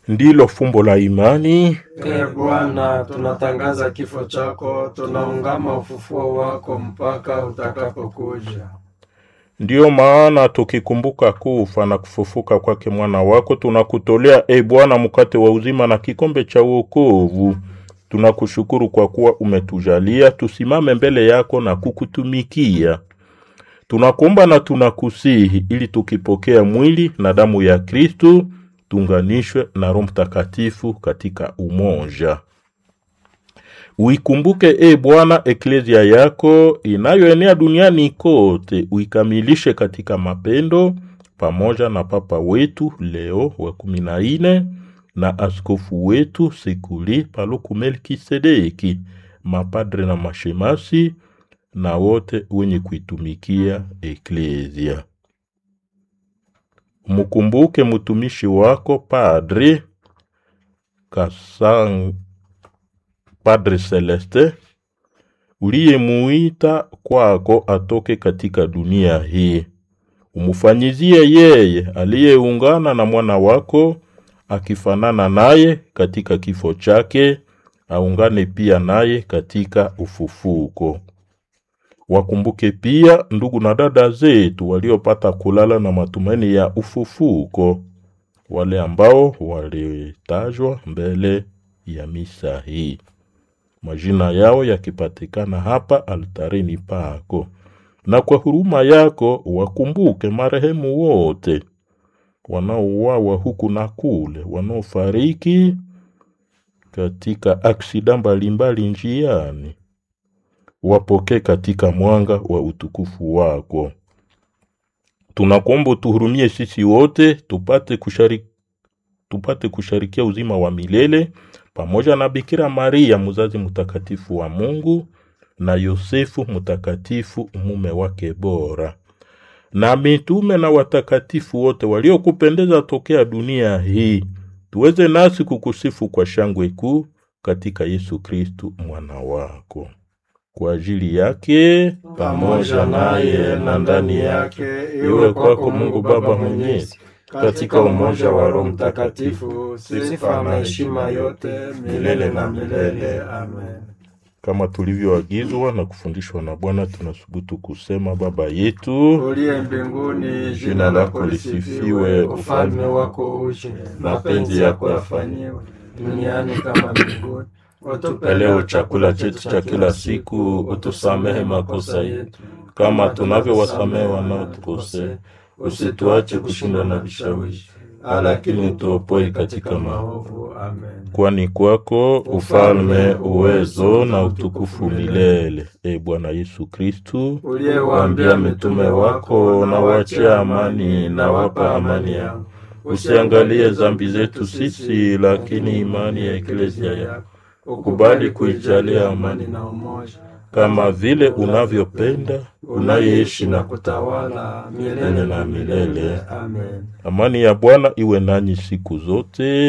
ndilo fumbo la imani. Ee Bwana, tunatangaza kifo chako, tunaungama ufufuo wako mpaka utakapokuja. Ndiyo maana tukikumbuka kufa na kufufuka kwake mwana wako, tunakutolea e Bwana mkate wa uzima na kikombe cha wokovu. Tunakushukuru kwa kuwa umetujalia tusimame mbele yako na kukutumikia. Tunakuomba na tunakusihi ili tukipokea mwili na damu ya Kristu tuunganishwe na Roho Mtakatifu katika umoja. Uikumbuke e Bwana eklezia yako inayoenea duniani kote, uikamilishe katika mapendo, pamoja na Papa wetu Leo wa kumi na nne na askofu wetu Sekuli Paluku Melkisedeki, mapadre na mashemasi na wote wenye kuitumikia eklezia. Mkumbuke mtumishi wako Padre Kasang Padre Celeste uliyemuita kwako atoke katika dunia hii. Umufanyizie yeye aliyeungana na mwana wako akifanana naye katika kifo chake, aungane pia naye katika ufufuko. Wakumbuke pia ndugu na dada zetu waliopata kulala na matumaini ya ufufuko, wale ambao walitajwa mbele ya misa hii, majina yao yakipatikana hapa altarini pako, na kwa huruma yako wakumbuke marehemu wote wanaouawa huku na kule, wanaofariki katika aksida mbalimbali njiani wapokee katika mwanga wa utukufu wako. Tunakuomba utuhurumie sisi wote tupate kushari, tupate kusharikia uzima wa milele pamoja na Bikira Maria mzazi mtakatifu wa Mungu na Yosefu mtakatifu mume wake bora na mitume na watakatifu wote waliokupendeza tokea dunia hii, tuweze nasi kukusifu kwa shangwe kuu katika Yesu Kristu mwana wako kwa ajili yake Pamoja naye na ndani yake, iwe kwako Mungu Baba Mwenyezi, katika umoja wa Roho Mtakatifu, sifa na heshima yote milele na milele. Amen. kama tulivyoagizwa na kufundishwa na Bwana, tunasubutu kusema: Baba yetu Uliye mbinguni, jina lako lisifiwe, ufalme wako uje, mapenzi yako yafanyiwe duniani kama mbinguni. Utupe leo chakula chetu cha kila siku, utusamehe makosa yetu kama tunavyowasamehe wanaotukosea, usituache kushindwa na vishawishi, lakini utuopoe katika maovu. Amen. Kwani kwako ufalme, uwezo na utukufu milele. E Bwana Yesu Kristu, Uliyewaambia mitume wako, na wachia amani, na wapa amani yangu, usiangalie dhambi zetu sisi, lakini imani ya eklezia yako ukubali kuijalia amani na umoja kama vile unavyopenda, unayeishi na kutawala milele milele na milele. Amen. Amani ya Bwana iwe nanyi siku zote.